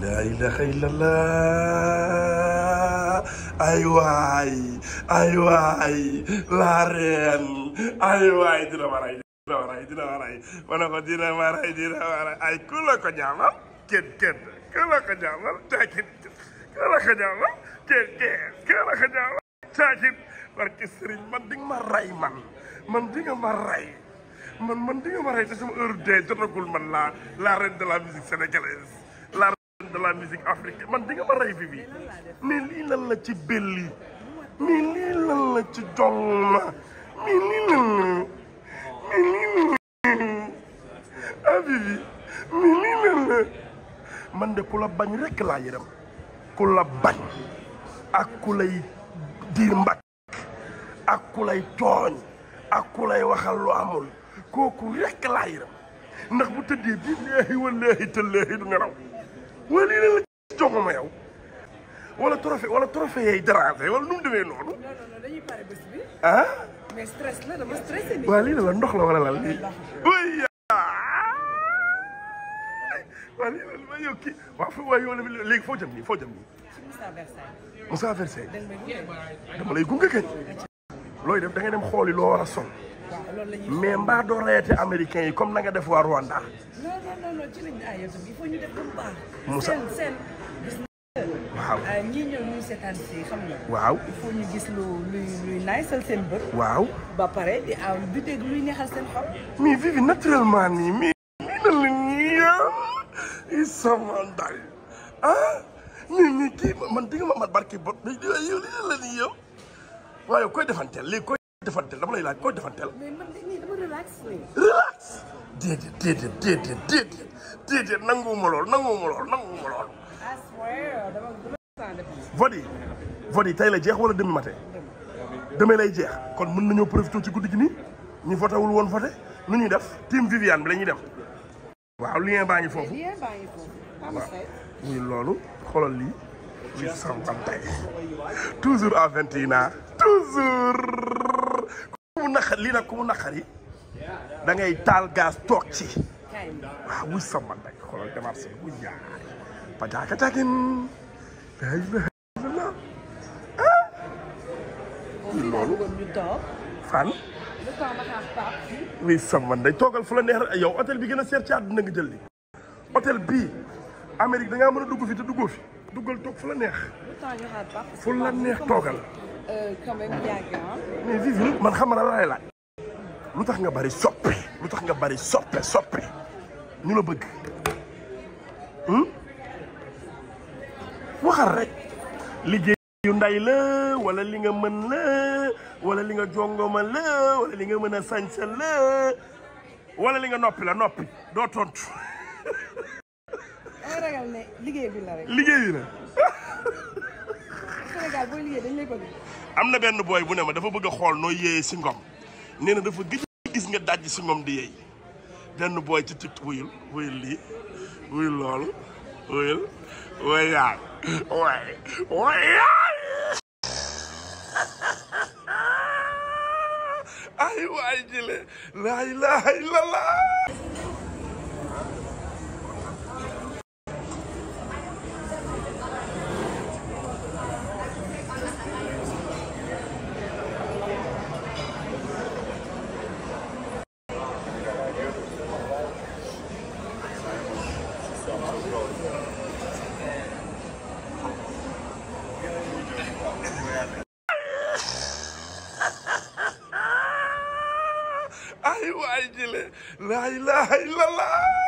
laa ilaha illallah ay waay ay waay la reine ay waay dina ma rey dina ma rey dina ma rey ma ne ko dina ma rey dina ma rey ay ku la ko ñaamal kenn kenn ku la ko ñaamal caakin ku la ko ñaamal kenn kenn ku la ko ñaamal caakin barke sëriñ man di nga ma rey man man di nga ma rey man man di nga ma rey te sama heure dee jotagul man la la reine de la musique sénégalaise la reine de la musique africaine man di nga ma rey bi bi mais lii lan la ci belli mais lii lan la ci jongma mais lii lan la mais lii lan la ah bibi mais lii lan la man de ku la bañ rekk laa yërëm ku la bañ ak ku lay diir mbag ak ku lay tooñ ak ku lay waxal lu amul kooku rekk laa yërëm ndax bu tëddee billaahi wallaahi tallaahi du nelaw wala lii la la jox ma yow wala trophée wala trophée yay dérangé wala nu mu demee noonu non non non dañuy pare bés bi ah mais stress la dama stressé nii. waa lii la la ndox la wala lan lii oui waa lii la ma yow kii waaw fo waa yow léegi foo jëm nii foo jëm nii ci Moussa Versailles. Moussa Versailles dañ may gunge. dama lay gunge kañ looy def da ngay dem xooli loo war a sol waaw loolu la ñuy. mais mbaa doo rayete américain yi comme na nga def waa Rwanda non non non non ci lañ ah yow tamit il faut ñu def comme baax. Moussa. seen seen gis waaw nga ñii ñëw ñuy seetaan si xam nga. waaw il faut ñu gis lu luy luy naysal seen bët. waaw ba pare di aw di dégg luy neexal seen xol. mais Vivi naturellement nii mais nii na la nii ah i sama ndey ah mais mais kii man di nga ma mat barki bot mais yow yow lii la nii yow waaye koy defanteel léegi koy defanteel dama lay laaj koy defanteel mais man de nii dama relax nii. relax déedéet déedéet déedéet déedéet déedéet nanguwuma lool nanguwuma lool nanguwuma lool I swear dama dama sant def nii. vote yi vote yi tey la jeex wala demi matin demee lay jeex kon mën nañoo profité ci guddi gi nii ñu voté wul woon voté nu ñuy def team Viviane bi la ñuy dem waaw lien baa ngi foofu lien baa ngi foofu. am waaw say. muy loolu xoolal lii lii sama tey toujours à vingt et un ans toujours ku mu naqar lii nag ku mu naqari da ngay taal gaz toog ci kaay ma. waaw wuy sama tey xoolal démarche bi wuy yaay pajaaka caakin la ilaha illallah fii laa bëggoon ñu toog. fan le temps ma xaar Pape fii. oui sama day toogal fu la neex rek yow hôtel bi gën a seer ci àdduna nga jël li hôtel bii Amérique da ngaa mën a dugg fi te duggoo fi duggal toog fu la neex le temps ñu xaar Pape. fu la neex toogal Euh, quand même yàgg ah. mais Vivi man xam na la lay laaj lu tax nga bari soppe lu tax nga bari soppe soppe ñu la bëgg hmm? waxal rek liggéey yu nday la wala li nga mën la wala li nga jongoma la wala li nga mën a sañsa la wala li nga noppi la noppi doo tontu dama ragal ne liggéey bi la rek. liggéey la Sénégal booy liggéey dañ lay bëgg. am na benn booy bu ne ma dafa bëgg a xool noo yéeyee si ngom nee na dafa gëj a gis nga dajj si ngom di yeey benn booy ci tiktok wuyul wuyul lii wuyul loolu wuyul wayaay waay wayaay ay waay jële laa ilaha illallah ay waay jële laa ilaha illallah